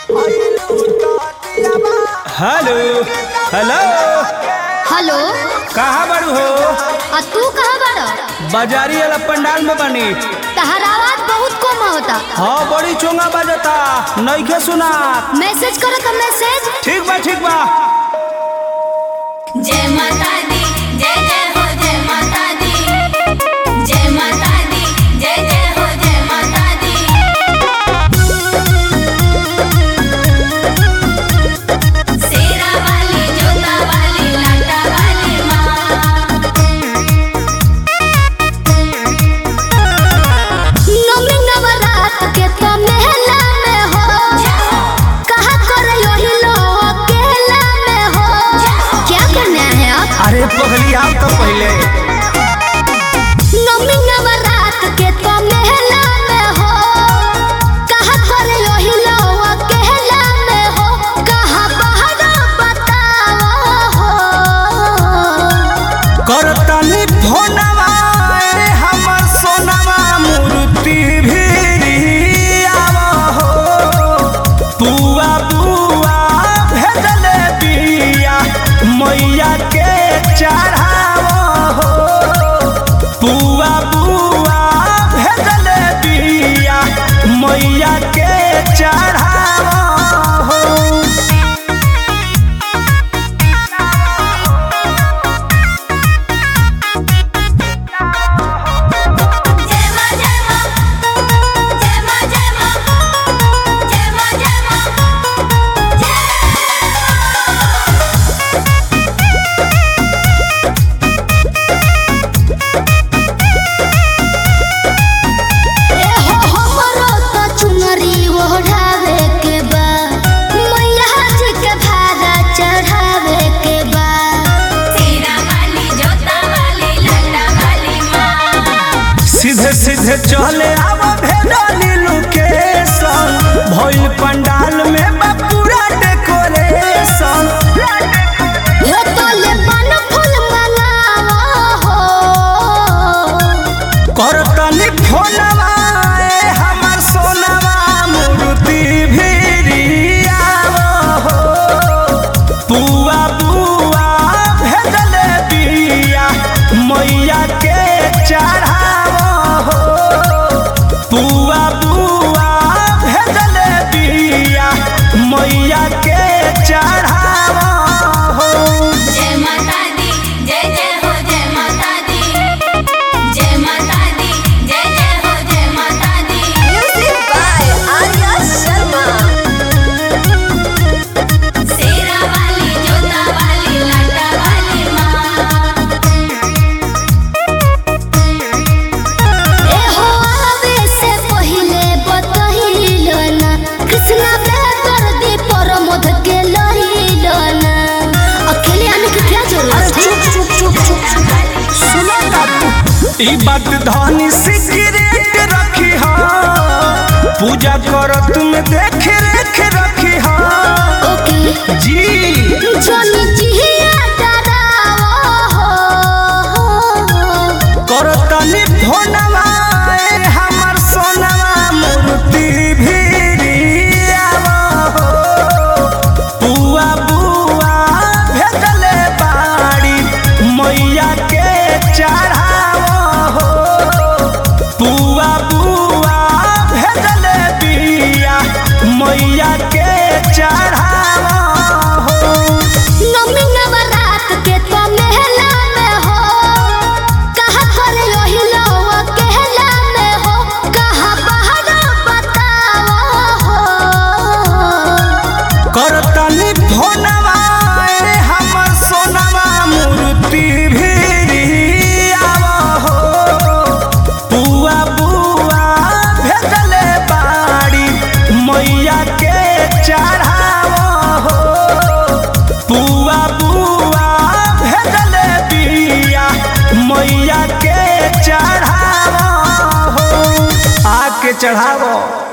hello hello hello कहाँ बारू हो आ तू कहाँ बाड़ बाजारी वाला पंडाल में बनी तहर आवाज बहुत कम होता हाँ बड़ी चोंगा बजता नइखे सुना मैसेज करो का मैसेज ठीक बा ठीक बा जय माता दी जय जय हो जय माता दी जय माता दी जय जय हो जय माता दी शेरा वाली जोता वाली लाटा वाली माँ नवमी नवरात के तो मेला में हो कहा करे यही लोग अकेला में हो क्या करना है आप अरे पहली आओ तो पहले नवमी नवरात के तो मेला में हो कहा करे यही लोग अकेला में हो कहा बाहर बताओ हो करतनी फोनवा ए हमर सोनवा मूर्ति भी आवा हो बुआ बुआ भेजले बिया मैया के चढ़ावा हो बुआ बुआ भेजले बिया मैया के चढ़ावा हो जय माँ जय माँ जय माँ जय माँ जय माँ जय माँ ए हो हमरो तो चुनरी ओढ़ावे के बा मैया जी के भारा चढ़ावे के बा शेरा वाली जोता वाली लाटा वाली माँ सीधे सीधे चले आव भेडाली लोकेशन भइल पंडाल में बा पूरा डेकोरेशन हे तोले बन फूल मंगावा हो करतनी फोनवा ए हमर सोनवा मूर्ति भिरियाव हो बुआ बुआ भेजले बिया मैया के चढ़ाव हो बुआ बुआ भेजले बिया मैया के चढ़ाव हो जय माता दी जय जय हो जय माता दी जय माता दी जय जय हो जय माता दी music by Arya Sharma Sherawali जोता वाली लाटा वाली माँ ए हो आवे से पहिले बतहिलो ना कृष्णा बेकर दी प्रमोद के लहिलो ना अकेले आने की क्या जरूरत है चुप चुप चुप चुप सुनो बाबू ई बात धनी सिगरेट रखी हा पूजा करत में देख रेख रखी हा ओके जी जोनी जिया डराओ हो करतनी फोनवा ए हमर सोनवा मूर्ति भिरियावा हो बुआ बुआ भेजले बाड़ी मैया के चढ़ावा हो बुआ बुआ भेजले बिया मैया के चढ़ावा हो नवमी नवरात के तो मेला में हो कहा करे यही लोग अकेला में हो कहा बाहर बताओ हो करतनी फोनवा ए हमर सोनवा मूर्ति भिरियावा हो बुआ बुआ भेजले बाड़ी मैया के चढ़ावा हो बुआ बुआ भेजले बिया मैया के चढ़ावा हो आके चढ़ावा